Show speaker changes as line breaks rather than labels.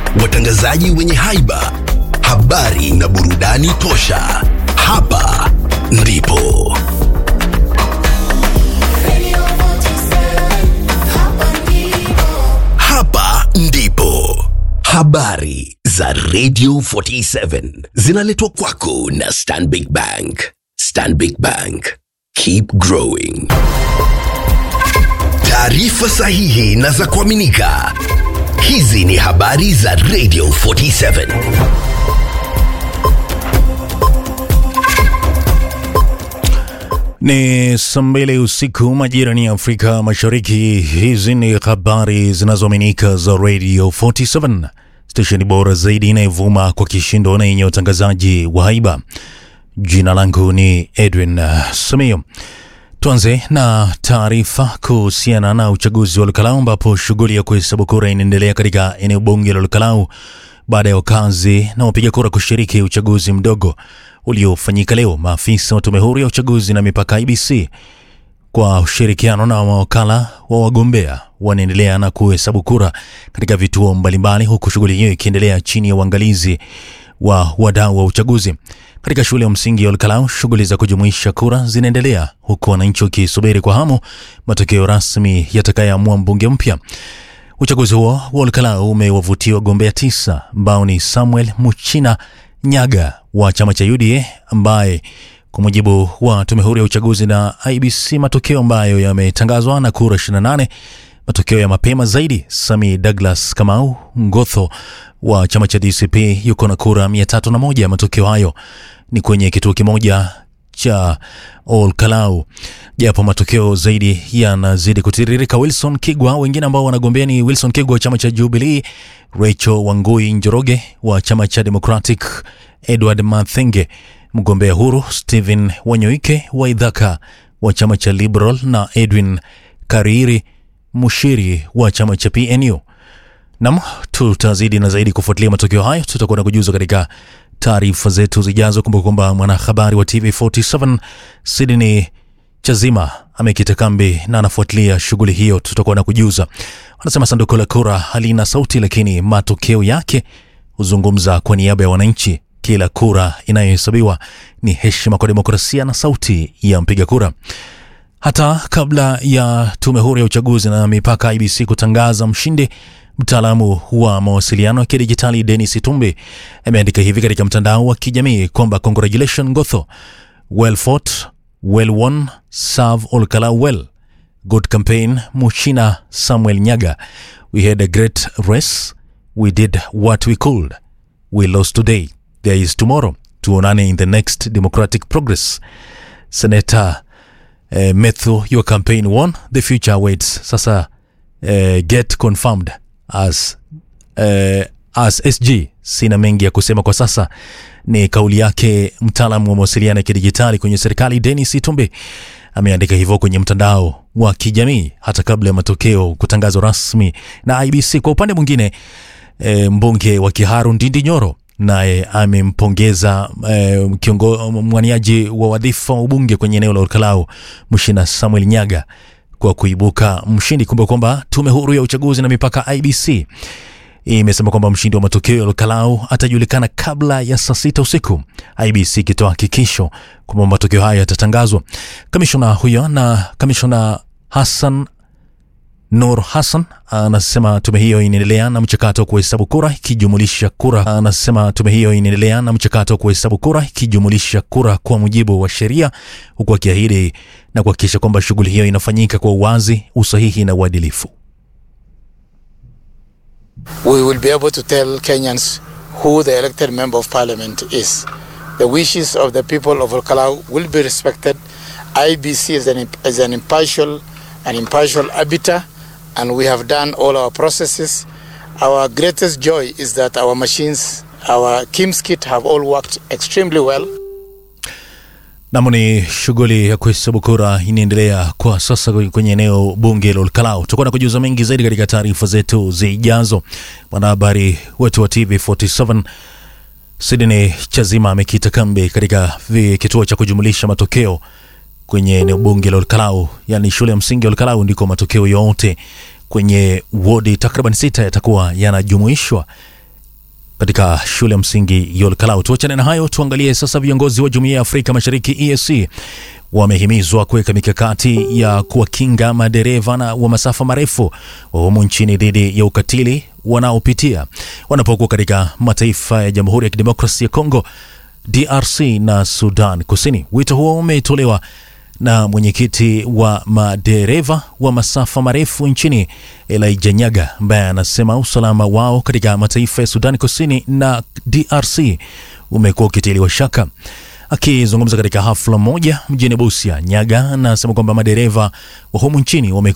watangazaji wenye haiba, habari na burudani tosha. Hapa ndipo
Radio 47, hapa ndipo.
hapa ndipo habari za Radio 47 zinaletwa kwako na Stanbic Bank. Stanbic Bank, keep growing. Taarifa sahihi na za kuaminika. Hizi ni habari za Radio 47.
Ni saa mbili usiku majirani ya Afrika Mashariki. Hizi ni habari zinazoaminika za Radio 47, stesheni bora zaidi inayovuma kwa kishindo na yenye utangazaji wa haiba. Jina langu ni Edwin uh, Samio. Tuanze na taarifa kuhusiana na uchaguzi wa Lukalau ambapo shughuli ya kuhesabu kura inaendelea katika eneo bunge la Lukalau baada ya wakazi na wapiga kura kushiriki uchaguzi mdogo uliofanyika leo. Maafisa wa tume huru ya uchaguzi na mipaka IBC kwa ushirikiano na mawakala wa wagombea wanaendelea na kuhesabu kura katika vituo mbalimbali, huku shughuli hiyo ikiendelea chini ya uangalizi wa wadau wa uchaguzi. Katika shule ya msingi ya Olkalau, shughuli za kujumuisha kura zinaendelea huku wananchi wakisubiri kwa hamu matokeo rasmi yatakayoamua mbunge mpya. Uchaguzi huo wa Olkalau umewavutia wagombea tisa ambao ni Samuel Muchina Nyaga wa chama cha UDA ambaye kwa mujibu wa tume huru ya uchaguzi na IBC, matokeo ambayo yametangazwa na kura 28 matokeo ya mapema zaidi. Sami Douglas Kamau Ngotho wa chama cha DCP yuko na kura 301. Matokeo hayo ni kwenye kituo kimoja cha Olkalau, japo matokeo zaidi yanazidi kutiririka. Wilson Kigwa, wengine ambao wanagombea ni Wilson Kigwa wa chama cha Jubilee, Rachel Wangui Njoroge wa chama cha Democratic, Edward Mathenge mgombea huru, Stephen Wanyoike wa Idhaka wa chama cha Liberal na Edwin Kariri Mushiri wa chama cha PNU. Nam, tutazidi na zaidi kufuatilia matokeo hayo, tutakuwa na kujuza katika taarifa zetu zijazo. Kumbuka kwamba mwanahabari wa TV47 Sydney Chazima amekita kambi na anafuatilia shughuli hiyo, tutakuwa na kujuza. Wanasema sanduku la kura halina sauti, lakini matokeo yake huzungumza kwa niaba ya wananchi. Kila kura inayohesabiwa ni heshima kwa demokrasia na sauti ya mpiga kura. Hata kabla ya tume huru ya uchaguzi na mipaka IBC kutangaza mshindi, mtaalamu wa mawasiliano ya kidijitali Denis Tumbi ameandika hivi katika mtandao wa kijamii kwamba congratulation Gotho, well fought, well won, serve Olkalau well, good campaign Muchina Samuel Nyaga, we had a great race, we did what we could, we lost today, there is tomorrow, tuonane in the next democratic progress. Senator uh, Methu, your campaign won, the future awaits. Sasa uh, get confirmed as, uh, as SG. Sina mengi ya kusema kwa sasa, ni kauli yake mtaalamu wa mawasiliano ya kidijitali kwenye serikali Denis Itumbi ameandika hivyo kwenye mtandao wa kijamii hata kabla ya matokeo kutangazwa rasmi na IBC. Kwa upande mwingine e, mbunge wa Kiharu Ndindi Nyoro naye amempongeza e, kiongo mwaniaji wa wadhifa wa ubunge kwenye eneo la Olkalau Mshina Samuel Nyaga kwa kuibuka mshindi. Kumbuka kwamba tume huru ya uchaguzi na mipaka IBC imesema kwamba mshindi wa matokeo ya Olkalau atajulikana kabla ya saa sita usiku, IBC ikitoa hakikisho kwamba matokeo hayo yatatangazwa. Kamishona huyo na kamishona Hassan Nur Hassan anasema tume hiyo inaendelea na mchakato wa kuhesabu kura ikijumulisha kura. Anasema tume hiyo inaendelea na mchakato wa kuhesabu kura ikijumulisha kura kwa mujibu wa sheria, huku akiahidi na kuhakikisha kwamba shughuli hiyo inafanyika kwa uwazi, usahihi na uadilifu.
we will be able to tell Kenyans who the elected member of parliament is. The wishes of the people of Olkalau will be respected. IBC is an, is an impartial, an impartial arbiter, and we have done all our processes. Our greatest joy is that our machines, our KIMS kit, have all worked extremely well.
Nam, ni shughuli ya kuhesabu kura inaendelea kwa sasa kwenye eneo bunge la Olkalau. Tutakuwa na kujuza mengi zaidi katika taarifa zetu zijazo. Mwanahabari wetu wa TV47 Sydney Chazima amekita kambi katika vi- kituo cha kujumulisha matokeo kwenye eneo bunge la Olkalau, yani shule ya msingi ya Olkalau, ndiko matokeo yote kwenye wodi takriban sita yatakuwa yanajumuishwa katika shule ya msingi Yolkalau. Tuachane na hayo, tuangalie sasa. Viongozi wa Jumuiya ya Afrika Mashariki EAC wamehimizwa kuweka mikakati ya kuwakinga madereva na wa masafa marefu wa humu nchini dhidi ya ukatili wanaopitia wanapokuwa katika mataifa ya Jamhuri ya Kidemokrasia ya Kongo, DRC na Sudan Kusini. Wito huo umetolewa na mwenyekiti wa madereva wa masafa marefu nchini Elijah Nyaga, ambaye anasema usalama wao katika mataifa ya Sudan Kusini na DRC umekuwa ukitiliwa shaka. Akizungumza katika hafla moja mjini Busia, Nyaga anasema kwamba madereva wa humu nchini wamekuwa